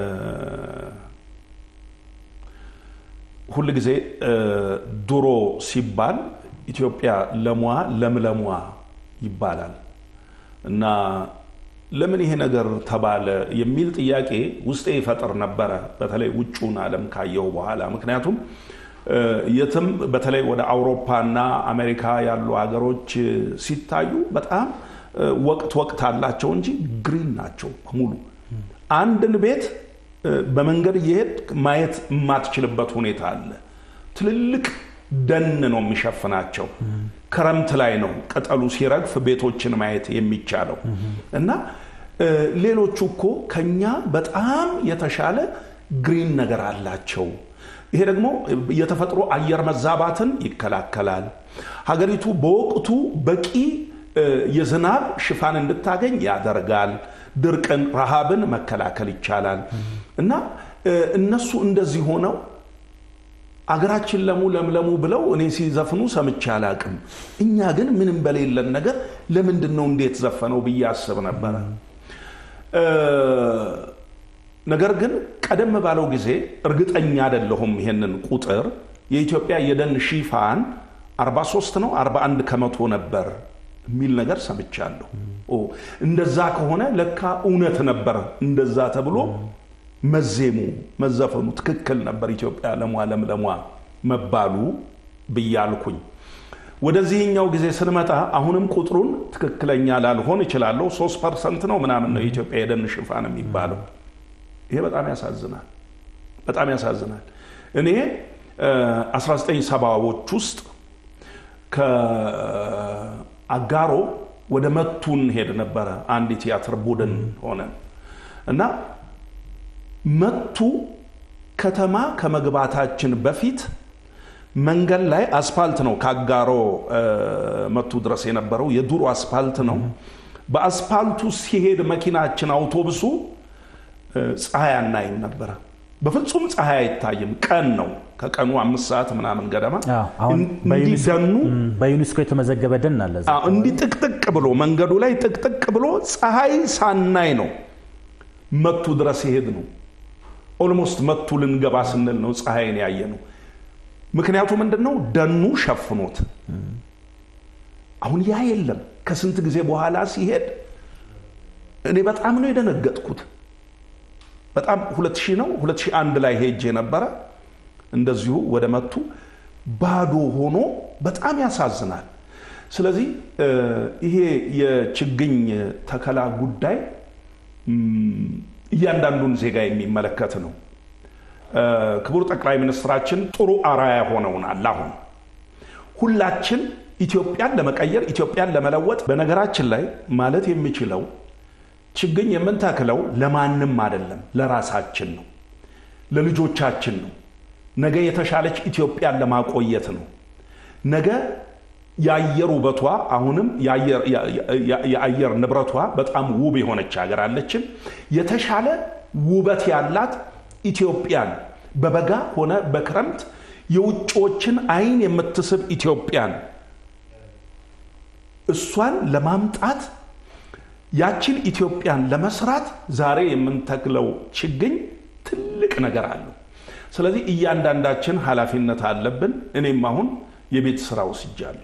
Speaker 2: ሁል ጊዜ ድሮ ሲባል ኢትዮጵያ ለሟ ለምለሟ ይባላል እና ለምን ይሄ ነገር ተባለ የሚል ጥያቄ ውስጤ ይፈጥር ነበረ፣ በተለይ ውጩን ዓለም ካየው በኋላ። ምክንያቱም የትም በተለይ ወደ አውሮፓና አሜሪካ ያሉ ሀገሮች ሲታዩ በጣም ወቅት ወቅት አላቸው እንጂ ግሪን ናቸው በሙሉ። አንድን ቤት በመንገድ እየሄድ ማየት የማትችልበት ሁኔታ አለ። ትልልቅ ደን ነው የሚሸፍናቸው። ክረምት ላይ ነው ቅጠሉ ሲረግፍ ቤቶችን ማየት የሚቻለው እና ሌሎቹ እኮ ከኛ በጣም የተሻለ ግሪን ነገር አላቸው። ይሄ ደግሞ የተፈጥሮ አየር መዛባትን ይከላከላል። ሀገሪቱ በወቅቱ በቂ የዝናብ ሽፋን እንድታገኝ ያደርጋል። ድርቅን፣ ረሃብን መከላከል ይቻላል እና እነሱ እንደዚህ ሆነው አገራችን ለሙ ለምለሙ ብለው እኔ ሲዘፍኑ ሰምቼ አላቅም። እኛ ግን ምንም በሌለን ነገር ለምንድን ነው እንዴት ዘፈነው ብዬ አስብ ነበረ። ነገር ግን ቀደም ባለው ጊዜ እርግጠኛ አይደለሁም ይሄንን ቁጥር የኢትዮጵያ የደን ሽፋን 43 ነው 41 ከመቶ ነበር የሚል ነገር ሰምቻለሁ። እንደዛ ከሆነ ለካ እውነት ነበር እንደዛ ተብሎ መዜሙ መዘፈኑ ትክክል ነበር፣ ኢትዮጵያ ለሟ ለምለሟ መባሉ ብያልኩኝ። ወደዚህኛው ጊዜ ስንመጣ አሁንም ቁጥሩን ትክክለኛ ላልሆን እችላለሁ። ሶስት ፐርሰንት ነው ምናምን ነው የኢትዮጵያ የደን ሽፋን የሚባለው። ይሄ በጣም ያሳዝናል፣ በጣም ያሳዝናል። እኔ 1970ዎች ውስጥ ከአጋሮ ወደ መቱን ሄድ ነበረ። አንድ ቲያትር ቡድን ሆነ እና መቱ ከተማ ከመግባታችን በፊት መንገድ ላይ አስፓልት ነው። ከአጋሮ መቱ ድረስ የነበረው የዱሮ አስፓልት ነው። በአስፓልቱ ሲሄድ መኪናችን አውቶቡሱ ፀሐይ አናይም ነበረ። በፍጹም ፀሐይ አይታይም። ቀን ነው። ከቀኑ አምስት ሰዓት ምናምን ገደማ እንዲህ ደኑ
Speaker 1: በዩኔስኮ የተመዘገበ ደን አለ። እዛ
Speaker 2: እንዲህ ጥቅጥቅ ብሎ መንገዱ ላይ ጥቅጥቅ ብሎ ፀሐይ ሳናይ ነው መቱ ድረስ ይሄድ ነው። ኦልሞስት መቱ ልንገባ ስንል ነው ፀሐይን ያየ ነው። ምክንያቱ ምንድን ነው? ደኑ ሸፍኖት። አሁን ያ የለም። ከስንት ጊዜ በኋላ ሲሄድ እኔ በጣም ነው የደነገጥኩት። በጣም 2000 ነው 2001 ላይ ሄጄ ነበረ እንደዚሁ ወደ መቱ ባዶ ሆኖ በጣም ያሳዝናል። ስለዚህ ይሄ የችግኝ ተከላ ጉዳይ እያንዳንዱን ዜጋ የሚመለከት ነው። ክቡር ጠቅላይ ሚኒስትራችን ጥሩ አራያ ሆነውናል። አሁን ሁላችን ኢትዮጵያን ለመቀየር ኢትዮጵያን ለመለወጥ በነገራችን ላይ ማለት የሚችለው ችግኝ የምንተክለው ለማንም አይደለም፣ ለራሳችን ነው፣ ለልጆቻችን ነው። ነገ የተሻለች ኢትዮጵያን ለማቆየት ነው። ነገ የአየር ውበቷ አሁንም የአየር ንብረቷ በጣም ውብ የሆነች ሀገር አለችን። የተሻለ ውበት ያላት ኢትዮጵያን በበጋ ሆነ በክረምት የውጭዎችን ዓይን የምትስብ ኢትዮጵያን እሷን ለማምጣት ያችን ኢትዮጵያን ለመስራት ዛሬ የምንተክለው ችግኝ ትልቅ ነገር አለው። ስለዚህ እያንዳንዳችን ኃላፊነት አለብን። እኔም አሁን የቤት ስራ ወስጃለሁ።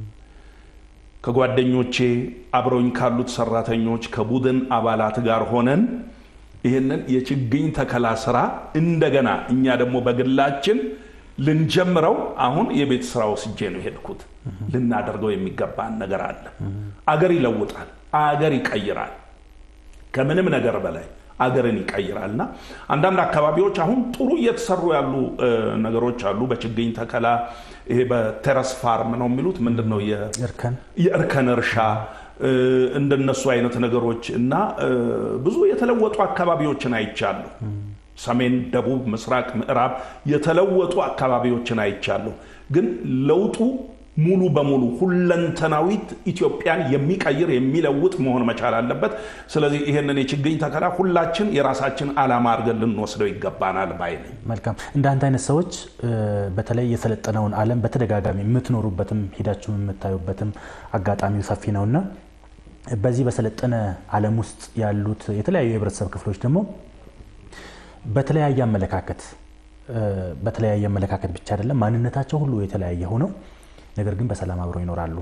Speaker 2: ከጓደኞቼ አብረውኝ ካሉት ሰራተኞች ከቡድን አባላት ጋር ሆነን ይህንን የችግኝ ተከላ ስራ እንደገና እኛ ደግሞ በግላችን ልንጀምረው አሁን የቤት ስራ ወስጄ ነው የሄድኩት። ልናደርገው የሚገባን ነገር አለ። አገር ይለውጣል፣ አገር ይቀይራል። ከምንም ነገር በላይ አገርን ይቀይራል እና አንዳንድ አካባቢዎች አሁን ጥሩ እየተሰሩ ያሉ ነገሮች አሉ። በችግኝ ተከላ ይሄ በቴረስ ፋርም ነው የሚሉት ምንድን ነው
Speaker 1: እርከን
Speaker 2: የእርከን እርሻ እንደነሱ አይነት ነገሮች እና ብዙ የተለወጡ አካባቢዎችን አይቻለሁ። ሰሜን፣ ደቡብ፣ ምስራቅ፣ ምዕራብ የተለወጡ አካባቢዎችን አይቻለሁ። ግን ለውጡ ሙሉ በሙሉ ሁለንተናዊት ኢትዮጵያን የሚቀይር የሚለውጥ መሆን መቻል አለበት። ስለዚህ ይህንን የችግኝ ተከላ ሁላችን የራሳችን ዓላማ አድርገን ልንወስደው ይገባናል ባይ ነኝ።
Speaker 1: መልካም። እንደ አንተ አይነት ሰዎች በተለይ የሰለጠነውን ዓለም በተደጋጋሚ የምትኖሩበትም ሂዳችሁ የምታዩበትም አጋጣሚው ሰፊ ነውና በዚህ በሰለጠነ ዓለም ውስጥ ያሉት የተለያዩ የህብረተሰብ ክፍሎች ደግሞ በተለያየ አመለካከት በተለያየ አመለካከት ብቻ አይደለም ማንነታቸው ሁሉ የተለያየ ሆነው ነገር ግን በሰላም አብረው ይኖራሉ።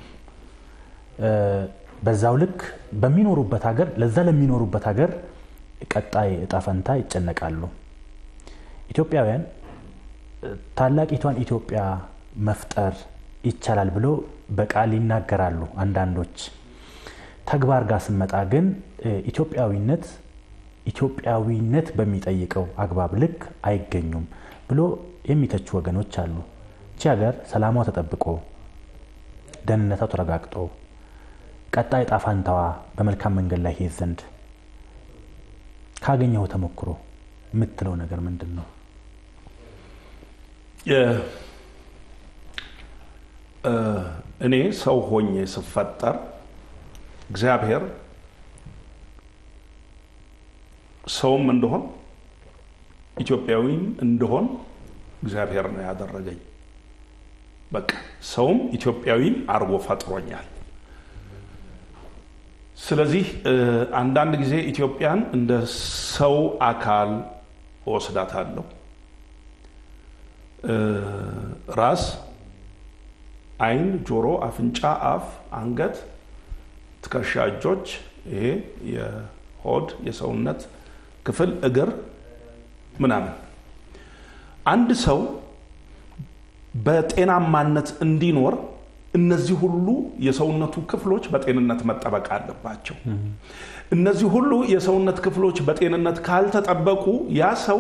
Speaker 1: በዛው ልክ በሚኖሩበት ሀገር ለዛ ለሚኖሩበት ሀገር ቀጣይ እጣ ፈንታ ይጨነቃሉ። ኢትዮጵያውያን ታላቂቷን ኢትዮጵያ መፍጠር ይቻላል ብሎ በቃል ይናገራሉ አንዳንዶች። ተግባር ጋር ስንመጣ ግን ኢትዮጵያዊነት ኢትዮጵያዊነት በሚጠይቀው አግባብ ልክ አይገኙም ብሎ የሚተቹ ወገኖች አሉ። ይቺ ሀገር ሰላሟ ተጠብቆ ደህንነቷ ተረጋግጦ ቀጣይ ዕጣ ፈንታዋ በመልካም መንገድ ላይ ሄድ ዘንድ ካገኘው ተሞክሮ የምትለው ነገር ምንድን ነው?
Speaker 2: እኔ ሰው ሆኜ ስፈጠር እግዚአብሔር ሰውም እንደሆን ኢትዮጵያዊም እንደሆን እግዚአብሔር ነው ያደረገኝ። በቃ ሰውም ኢትዮጵያዊም አድርጎ ፈጥሮኛል። ስለዚህ አንዳንድ ጊዜ ኢትዮጵያን እንደ ሰው አካል እወስዳታለሁ። ራስ፣ ዓይን፣ ጆሮ፣ አፍንጫ፣ አፍ፣ አንገት፣ ትከሻ፣ እጆች፣ ይሄ የሆድ የሰውነት ክፍል፣ እግር ምናምን አንድ ሰው በጤናማነት እንዲኖር እነዚህ ሁሉ የሰውነቱ ክፍሎች በጤንነት መጠበቅ አለባቸው። እነዚህ ሁሉ የሰውነት ክፍሎች በጤንነት ካልተጠበቁ ያ ሰው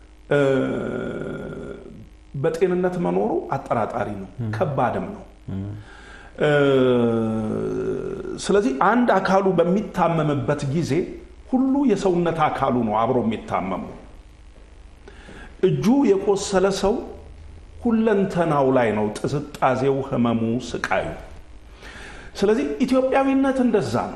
Speaker 2: በጤንነት መኖሩ አጠራጣሪ ነው፣ ከባድም ነው። ስለዚህ አንድ አካሉ በሚታመምበት ጊዜ ሁሉ የሰውነት አካሉ ነው አብሮ የሚታመሙ። እጁ የቆሰለ ሰው ሁለንተናው ላይ ነው ጥዝጣዜው፣ ህመሙ፣ ስቃዩ። ስለዚህ ኢትዮጵያዊነት እንደዛ ነው።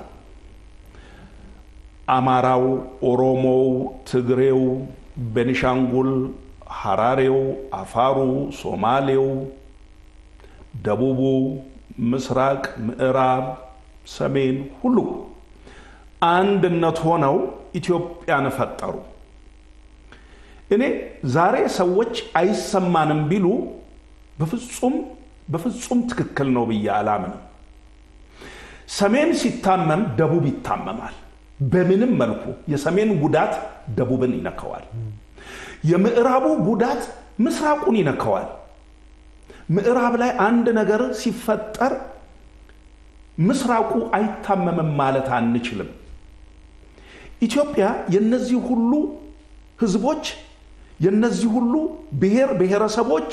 Speaker 2: አማራው፣ ኦሮሞው፣ ትግሬው፣ ቤኒሻንጉል፣ ሐራሬው፣ አፋሩ፣ ሶማሌው፣ ደቡቡ፣ ምስራቅ፣ ምዕራብ፣ ሰሜን ሁሉ አንድነት ሆነው ኢትዮጵያን ፈጠሩ። እኔ ዛሬ ሰዎች አይሰማንም ቢሉ በፍጹም በፍጹም ትክክል ነው ብዬ አላምንም። ሰሜን ሲታመም ደቡብ ይታመማል። በምንም መልኩ የሰሜን ጉዳት ደቡብን ይነካዋል። የምዕራቡ ጉዳት ምስራቁን ይነካዋል። ምዕራብ ላይ አንድ ነገር ሲፈጠር ምስራቁ አይታመምም ማለት አንችልም። ኢትዮጵያ የነዚህ ሁሉ ህዝቦች የነዚህ ሁሉ ብሔር ብሔረሰቦች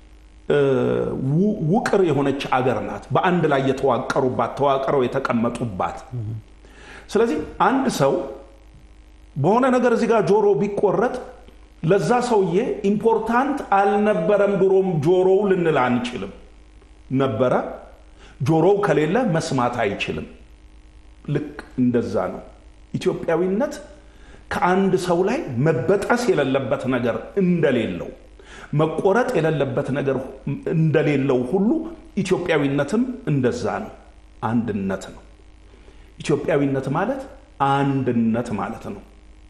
Speaker 2: ውቅር የሆነች አገር ናት። በአንድ ላይ የተዋቀሩባት ተዋቅረው የተቀመጡባት። ስለዚህ አንድ ሰው በሆነ ነገር እዚህ ጋር ጆሮ ቢቆረጥ ለዛ ሰውዬ ኢምፖርታንት አልነበረም ድሮም ጆሮው ልንል አንችልም። ነበረ። ጆሮው ከሌለ መስማት አይችልም። ልክ እንደዛ ነው ኢትዮጵያዊነት ከአንድ ሰው ላይ መበጠስ የሌለበት ነገር እንደሌለው መቆረጥ የሌለበት ነገር እንደሌለው ሁሉ ኢትዮጵያዊነትም እንደዛ ነው። አንድነት ነው። ኢትዮጵያዊነት ማለት አንድነት ማለት ነው።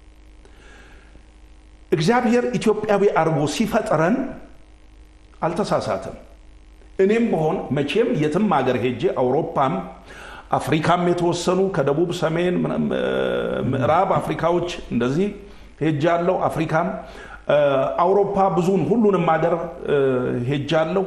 Speaker 2: እግዚአብሔር ኢትዮጵያዊ አድርጎ ሲፈጥረን አልተሳሳትም። እኔም በሆን መቼም የትም ሀገር ሄጄ አውሮፓም አፍሪካም የተወሰኑ ከደቡብ ሰሜን ምዕራብ አፍሪካዎች እንደዚህ ሄጃለሁ። አፍሪካም አውሮፓ ብዙን ሁሉንም ሀገር ሄጃለሁ።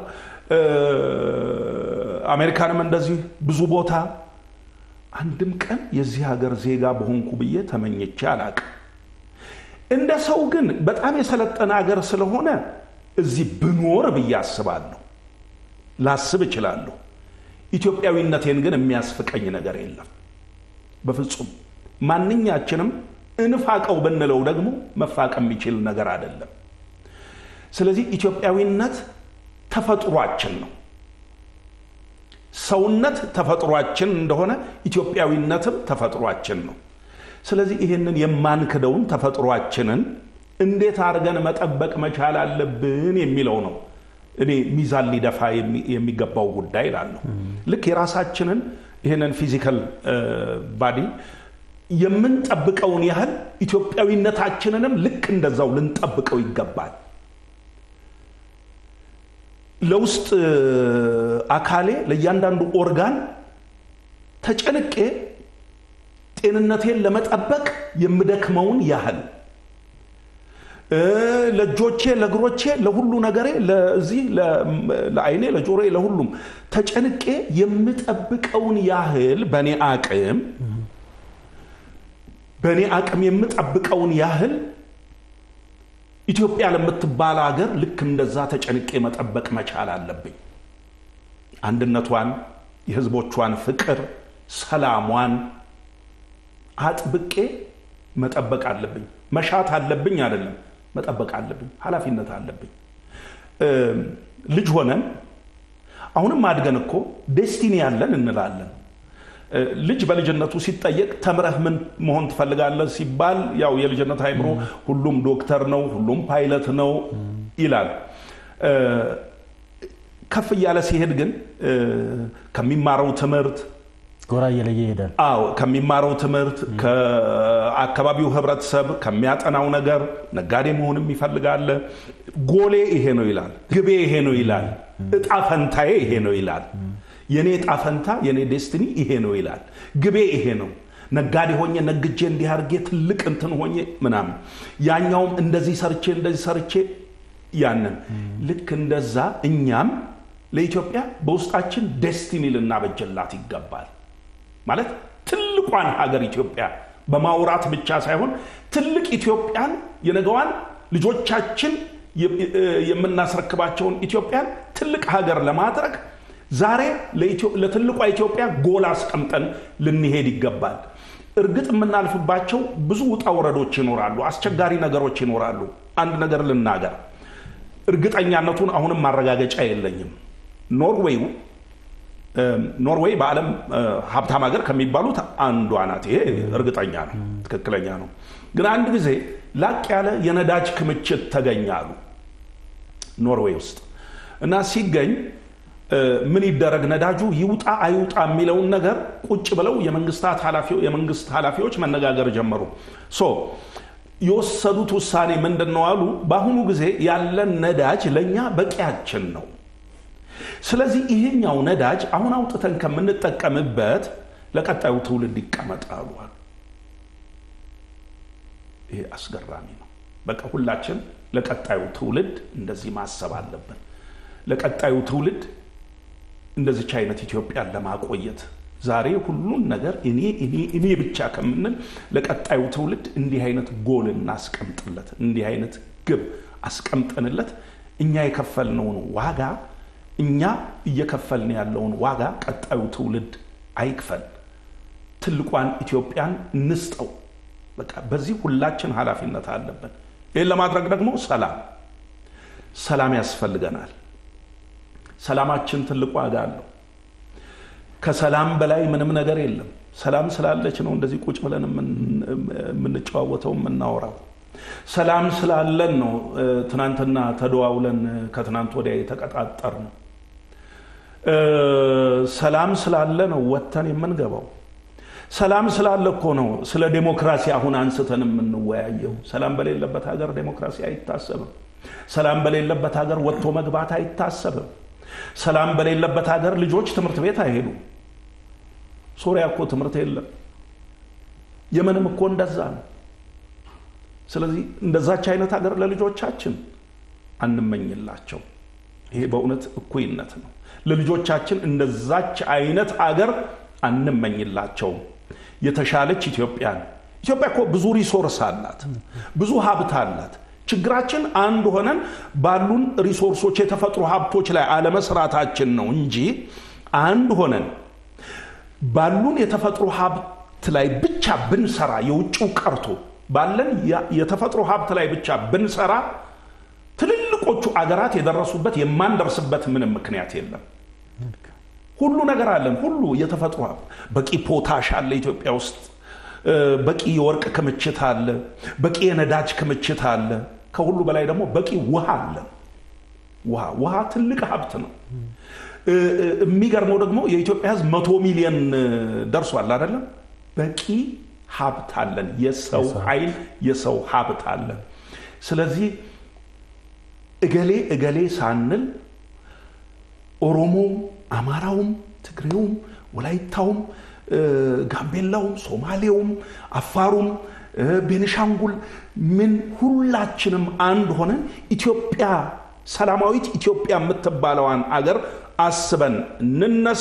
Speaker 2: አሜሪካንም እንደዚህ ብዙ ቦታ አንድም ቀን የዚህ ሀገር ዜጋ በሆንኩ ብዬ ተመኝቼ አላቅም። እንደ ሰው ግን በጣም የሰለጠነ ሀገር ስለሆነ እዚህ ብኖር ብዬ አስባለሁ፣ ላስብ እችላለሁ። ኢትዮጵያዊነቴን ግን የሚያስፍቀኝ ነገር የለም በፍጹም። ማንኛችንም እንፋቀው ብንለው ደግሞ መፋቅ የሚችል ነገር አይደለም። ስለዚህ ኢትዮጵያዊነት ተፈጥሯችን ነው። ሰውነት ተፈጥሯችን እንደሆነ ኢትዮጵያዊነትም ተፈጥሯችን ነው። ስለዚህ ይህንን የማንክደውን ተፈጥሯችንን እንዴት አድርገን መጠበቅ መቻል አለብን የሚለው ነው እኔ ሚዛን ሊደፋ የሚገባው ጉዳይ እላለሁ። ልክ የራሳችንን ይህንን ፊዚካል ባዲ የምንጠብቀውን ያህል ኢትዮጵያዊነታችንንም ልክ እንደዛው ልንጠብቀው ይገባል። ለውስጥ አካሌ ለእያንዳንዱ ኦርጋን ተጨንቄ ጤንነቴን ለመጠበቅ የምደክመውን ያህል ለእጆቼ፣ ለእግሮቼ፣ ለሁሉ ነገሬ ለዚህ ለአይኔ፣ ለጆሮዬ፣ ለሁሉም ተጨንቄ የምጠብቀውን ያህል በእኔ አቅም በእኔ አቅም የምጠብቀውን ያህል ኢትዮጵያ ለምትባል ሀገር ልክ እንደዛ ተጨንቄ መጠበቅ መቻል አለብኝ። አንድነቷን፣ የህዝቦቿን ፍቅር፣ ሰላሟን አጥብቄ መጠበቅ አለብኝ። መሻት አለብኝ አይደለም፣ መጠበቅ አለብኝ። ኃላፊነት አለብኝ። ልጅ ሆነን አሁንም አድገን እኮ ዴስቲኒ ያለን እንላለን። ልጅ በልጅነቱ ሲጠየቅ ተምረህ ምን መሆን ትፈልጋለህ ሲባል ያው የልጅነት አይምሮ ሁሉም ዶክተር ነው፣ ሁሉም ፓይለት ነው ይላል። ከፍ እያለ ሲሄድ ግን ከሚማረው ትምህርት
Speaker 1: ጎራ እየለየ ይሄዳል።
Speaker 2: አዎ ከሚማረው ትምህርት ከአካባቢው ህብረተሰብ ከሚያጠናው ነገር ነጋዴ መሆንም ይፈልጋል። ጎሌ ይሄ ነው ይላል። ግቤ ይሄ ነው ይላል። እጣ ፈንታዬ ይሄ ነው ይላል። የኔ እጣ ፈንታ የኔ ዴስትኒ ይሄ ነው ይላል። ግቤ ይሄ ነው። ነጋዴ ሆኜ ነግጄ እንዲህ አድርጌ ትልቅ እንትን ሆኜ ምናምን፣ ያኛውም እንደዚህ ሰርቼ እንደዚህ ሰርቼ ያንን ልክ እንደዛ እኛም ለኢትዮጵያ በውስጣችን ዴስቲኒ ልናበጀላት ይገባል። ማለት ትልቋን ሀገር ኢትዮጵያ በማውራት ብቻ ሳይሆን ትልቅ ኢትዮጵያን የነገዋን ልጆቻችን የምናስረክባቸውን ኢትዮጵያን ትልቅ ሀገር ለማድረግ ዛሬ ለትልቋ ኢትዮጵያ ጎል አስቀምጠን ልንሄድ ይገባል። እርግጥ የምናልፍባቸው ብዙ ውጣ ውረዶች ይኖራሉ፣ አስቸጋሪ ነገሮች ይኖራሉ። አንድ ነገር ልናገር፣ እርግጠኛነቱን አሁንም ማረጋገጫ የለኝም። ኖርዌይ ኖርዌይ በዓለም ሀብታም ሀገር ከሚባሉት አንዷ ናት። ይሄ እርግጠኛ ነው፣ ትክክለኛ ነው። ግን አንድ ጊዜ ላቅ ያለ የነዳጅ ክምችት ተገኛሉ ኖርዌይ ውስጥ እና ሲገኝ ምን ይደረግ ነዳጁ ይውጣ አይውጣ የሚለውን ነገር ቁጭ ብለው የመንግስት ኃላፊዎች መነጋገር ጀመሩ። ሶ የወሰዱት ውሳኔ ምንድን ነው አሉ። በአሁኑ ጊዜ ያለን ነዳጅ ለእኛ በቂያችን ነው። ስለዚህ ይሄኛው ነዳጅ አሁን አውጥተን ከምንጠቀምበት ለቀጣዩ ትውልድ ይቀመጣሉ። ይሄ አስገራሚ ነው። በቃ ሁላችን ለቀጣዩ ትውልድ እንደዚህ ማሰብ አለብን። ለቀጣዩ ትውልድ እንደዚች አይነት ኢትዮጵያን ለማቆየት ዛሬ ሁሉን ነገር እኔ እኔ እኔ ብቻ ከምንል ለቀጣዩ ትውልድ እንዲህ አይነት ጎል እናስቀምጥለት፣ እንዲህ አይነት ግብ አስቀምጠንለት እኛ የከፈልነውን ዋጋ እኛ እየከፈልን ያለውን ዋጋ ቀጣዩ ትውልድ አይክፈል። ትልቋን ኢትዮጵያን እንስጠው። በቃ በዚህ ሁላችን ኃላፊነት አለብን። ይህን ለማድረግ ደግሞ ሰላም ሰላም ያስፈልገናል። ሰላማችን ትልቅ ዋጋ አለው። ከሰላም በላይ ምንም ነገር የለም። ሰላም ስላለች ነው እንደዚህ ቁጭ ብለን የምንጨዋወተው የምናወራው። ሰላም ስላለን ነው ትናንትና ተደዋውለን ከትናንት ወዲያ የተቀጣጠር ነው። ሰላም ስላለ ነው ወጥተን የምንገባው። ሰላም ስላለ እኮ ነው ስለ ዴሞክራሲ አሁን አንስተን የምንወያየው። ሰላም በሌለበት ሀገር ዴሞክራሲ አይታሰብም። ሰላም በሌለበት ሀገር ወጥቶ መግባት አይታሰብም። ሰላም በሌለበት ሀገር ልጆች ትምህርት ቤት አይሄዱም። ሶሪያ እኮ ትምህርት የለም። የመንም እኮ እንደዛ ነው። ስለዚህ እንደዛች አይነት ሀገር ለልጆቻችን አንመኝላቸው። ይሄ በእውነት እኩይነት ነው። ለልጆቻችን እንደዛች አይነት አገር አንመኝላቸውም። የተሻለች ኢትዮጵያን ኢትዮጵያ እኮ ብዙ ሪሶርስ አላት፣ ብዙ ሀብት አላት። ችግራችን አንድ ሆነን ባሉን ሪሶርሶች የተፈጥሮ ሀብቶች ላይ አለመስራታችን ነው እንጂ አንድ ሆነን ባሉን የተፈጥሮ ሀብት ላይ ብቻ ብንሰራ የውጭው ቀርቶ ባለን የተፈጥሮ ሀብት ላይ ብቻ ብንሰራ ትልልቆቹ አገራት የደረሱበት የማንደርስበት ምንም ምክንያት የለም። ሁሉ ነገር አለን። ሁሉ የተፈጥሮ ሀብት በቂ ፖታሽ አለ ኢትዮጵያ ውስጥ፣ በቂ የወርቅ ክምችት አለ፣ በቂ የነዳጅ ክምችት አለ። ከሁሉ በላይ ደግሞ በቂ ውሃ አለን። ውሃ ውሃ ትልቅ ሀብት ነው። የሚገርመው ደግሞ የኢትዮጵያ ሕዝብ መቶ ሚሊዮን ደርሷል አይደለም። በቂ ሀብት አለን። የሰው ኃይል የሰው ሀብት አለን። ስለዚህ እገሌ እገሌ ሳንል ኦሮሞውም፣ አማራውም፣ ትግሬውም፣ ወላይታውም፣ ጋምቤላውም፣ ሶማሌውም፣ አፋሩም፣ ቤኒሻንጉል ምን ሁላችንም አንድ ሆነን ኢትዮጵያ ሰላማዊት ኢትዮጵያ የምትባለዋን አገር አስበን እንነሳ።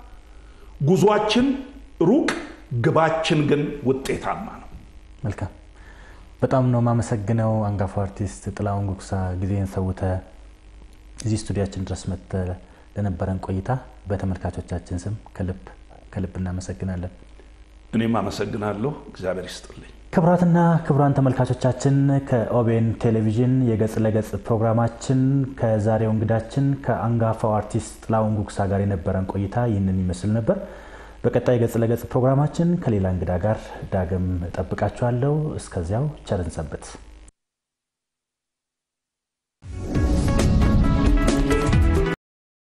Speaker 2: ጉዟችን ሩቅ፣ ግባችን ግን ውጤታማ ነው።
Speaker 1: መልካም። በጣም ነው የማመሰግነው አንጋፋው አርቲስት ጥላሁን ጉግሳ ጊዜን ሰውተ እዚህ ስቱዲያችን ድረስ መጥተ ለነበረን ቆይታ በተመልካቾቻችን ስም ከልብ ከልብ እናመሰግናለን።
Speaker 2: እኔም አመሰግናለሁ። እግዚአብሔር ይስጥልኝ።
Speaker 1: ክቡራትና ክቡራን ተመልካቾቻችን ከኦቤን ቴሌቪዥን የገጽ ለገጽ ፕሮግራማችን ከዛሬው እንግዳችን ከአንጋፋው አርቲስት ጥላሁን ጉግሳ ጋር የነበረን ቆይታ ይህንን ይመስል ነበር። በቀጣይ ገጽ ለገጽ ፕሮግራማችን ከሌላ እንግዳ ጋር ዳግም እጠብቃችኋለሁ። እስከዚያው ቸርን ሰንብት።